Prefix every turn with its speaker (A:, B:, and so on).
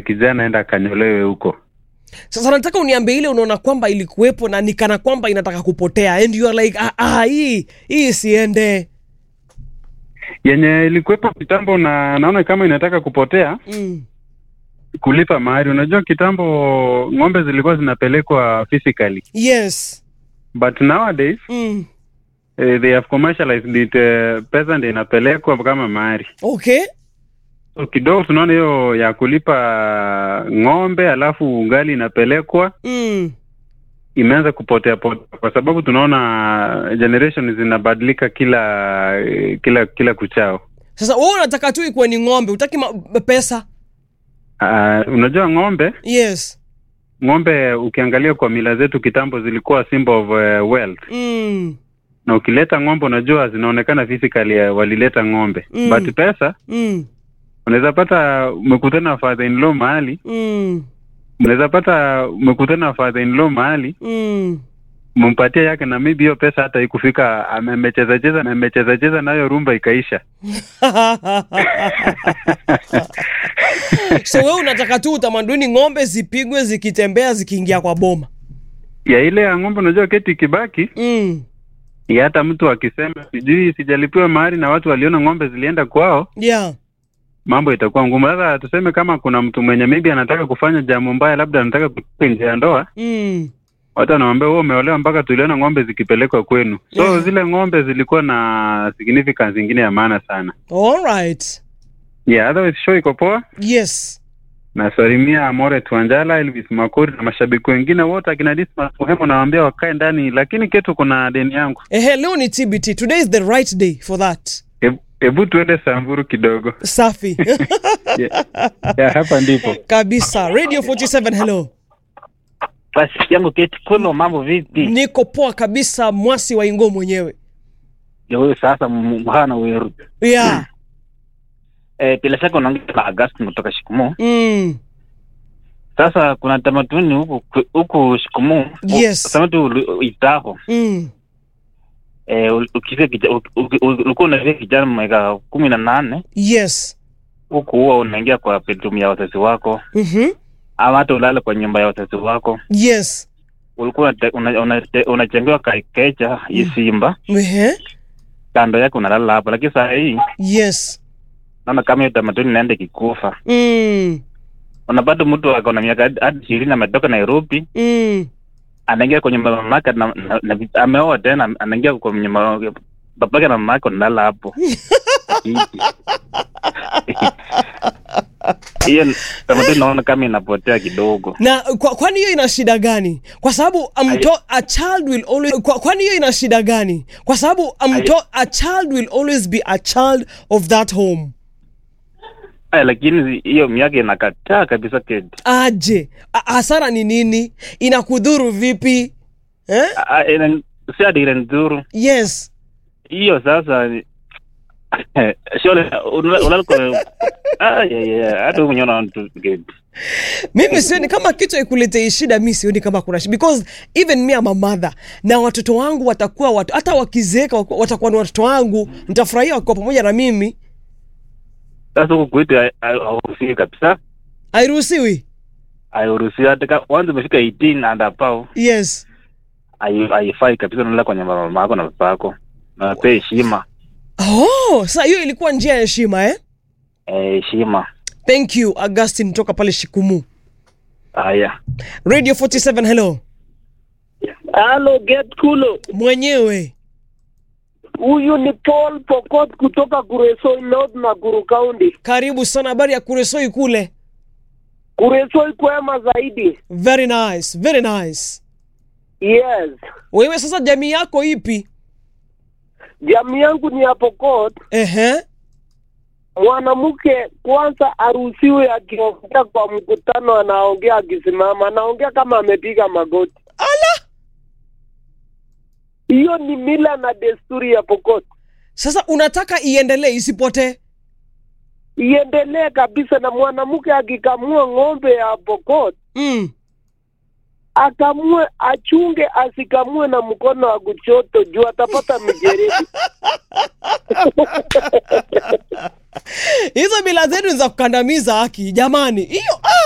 A: kijana enda akanyolewe huko.
B: sasa nataka uniambie ile unaona kwamba ilikuwepo na nikana kwamba inataka kupotea and you are like ah, ah, hii hii isiende
A: Yenye ilikuwepo kitambo na naona kama inataka kupotea,
B: mm.
A: kulipa mahari. Unajua kitambo ng'ombe zilikuwa zinapelekwa physically,
B: yes
A: but nowadays
B: mm.
A: eh, they have commercialized it. Eh, pesa ndio inapelekwa kama mahari.
B: okay
A: So kidogo tunaona hiyo ya kulipa ng'ombe alafu ngali inapelekwa
B: mm.
A: imeanza kupotea potea, kwa sababu tunaona generation zinabadilika kila kila kila kuchao.
B: sasa wewe unataka tu ikuwe ni ng'ombe utaki ma- pesa
A: Uh, unajua ng'ombe
B: yes
A: ng'ombe ukiangalia kwa mila zetu kitambo zilikuwa symbol of uh, wealth,
B: mm.
A: na ukileta ng'ombe unajua zinaonekana physically uh, walileta ng'ombe
B: Mm.
A: but pesa
B: Mm.
A: unaweza pata umekutana na father in law mahali,
B: Mm.
A: unaweza pata umekutana na father in law mahali
B: Mm.
A: umempatia yake na maybe hiyo pesa hata ikufika, amecheza cheza amecheza cheza nayo rumba ikaisha.
B: so wewe unataka tu utamaduni ng'ombe zipigwe zikitembea zikiingia kwa boma
A: ya ile ya ng'ombe, unajua keti ikibaki
B: mm.
A: ya hata mtu akisema sijui sijalipiwa mahari na watu waliona ng'ombe zilienda kwao,
B: yeah
A: mambo itakuwa ngumu. Sasa tuseme kama kuna mtu mwenye maybe anataka kufanya jambo mbaya, labda anataka kutoka nje ya ndoa,
B: mm.
A: watu wanamwambia wewe umeolewa mpaka tuliona ng'ombe zikipelekwa kwenu. So
B: Yeah.
A: zile ng'ombe zilikuwa na significance ingine ya maana sana.
B: all right
A: Yeah, otherwise show iko poa.
B: yes
A: Nasalimia Amore Tuanjala, Elvis Makori na mashabiki wengine wote akina Dismas Muhemo, nawaambia wakae ndani, lakini ketu kuna deni yangu.
B: ehe leo ni tbt today is the right day for that
A: Hebu- Hebu tuende Samburu kidogo.
B: safi
A: Yeah, yeah, hapa ndipo.
B: kabisa radio 47 hello
C: Basi yangu keti kwema, mambo vipi?
B: niko poa kabisa mwasi wa ingo mwenyewe
C: Ndio huyo sasa m- mhana weru.
B: yeah
C: Eh, bila shaka unaongea na Augustine kutoka Shikumu.
B: mm.
C: Sasa kuna tamaduni huku huku Shikumu.
B: Yes.
C: Tamaduni itaho.
B: Mm.
C: Eh, ul- ukifika kija- uk- uk- uk- ulikuwa unafikia kijana miaka kumi na nane
B: yes
C: huku huwa unaingia kwa bedroom ya wazazi wako
B: mm-hmm.
C: ama hata ulale kwa nyumba ya wazazi wako.
B: yes
C: Ulikuwa unate- una- una- unajengewa kaikecha hii simba
B: Ehe.
C: kando yake unalala hapo, lakini saa hii
B: yes
C: naona kama hiyo tamaduni inaenda ikikufa.
B: mm.
C: unapata mtu ako na miaka hadi- hadi ishirini ametoka Nairobi
B: Mm.
C: anaingia kwenye nyumba ya mamake na, na, na, ameoa tena anaingia kwa nyumba babake na mamake wanalala hapo hiyo tamaduni naona kama inapotea kidogo
B: na kwa, kwani hiyo ina shida gani kwa sababu amto, a child will always kwa, kwani hiyo ina shida gani kwa sababu amto, a child will always be a child of that home
C: Aya, lakini hiyo miaka inakataa kabisa keti
B: aje A- hasara ni nini inakudhuru vipi eh?
C: Ah, ina- si hadi ile nzuru
B: yes
C: hiyo sasa shole unaliko hata wewe mwenyewe unaona tu keti
B: mimi sioni kama kitu ikuletei shida mi sioni kama kuna shida because even me am a mother na watoto wangu watakuwa watu, hata wakizeeka wak- watakuwa ni watoto wangu nitafurahia wakiwa pamoja na mimi
C: sasa huku kwetu hai- hai- hauruhusiwi kabisa
B: hairuhusiwi
C: hairuhusiwi hata ka- once umefika 18 and above
B: yes
C: hai- haifai kabisa unala kwa nyumba ya mama yako na baba yako na pia heshima
B: oh sa hiyo ilikuwa njia ya heshima eh?
C: eh, heshima
B: thank you augustin toka pale shikumu
C: haya
B: radio 47 hello
D: Halo, get kulo.
B: mwenyewe
D: Huyu ni Paul Pokot kutoka Kuresoi North na Guru County.
B: karibu sana habari ya kuresoi kule
D: Kuresoi kwema zaidi.
B: very nice very nice
D: Yes.
B: wewe sasa jamii yako ipi
D: Jamii yangu ni ya Pokot.
B: ehe
D: Mwanamke kwanza aruhusiwe akiongea kwa mkutano, anaongea akisimama, anaongea kama amepiga magoti.
B: ala
D: Hiyo ni mila na desturi ya Pokot.
B: sasa unataka iendelee isipotee
D: Iendelee kabisa, na mwanamke akikamua ng'ombe ya Pokot
B: mm.
D: akamue, achunge asikamue na mkono wa kuchoto juu atapata mijeredi.
B: hizo mila zenu ni za kukandamiza haki jamani hiyo ah!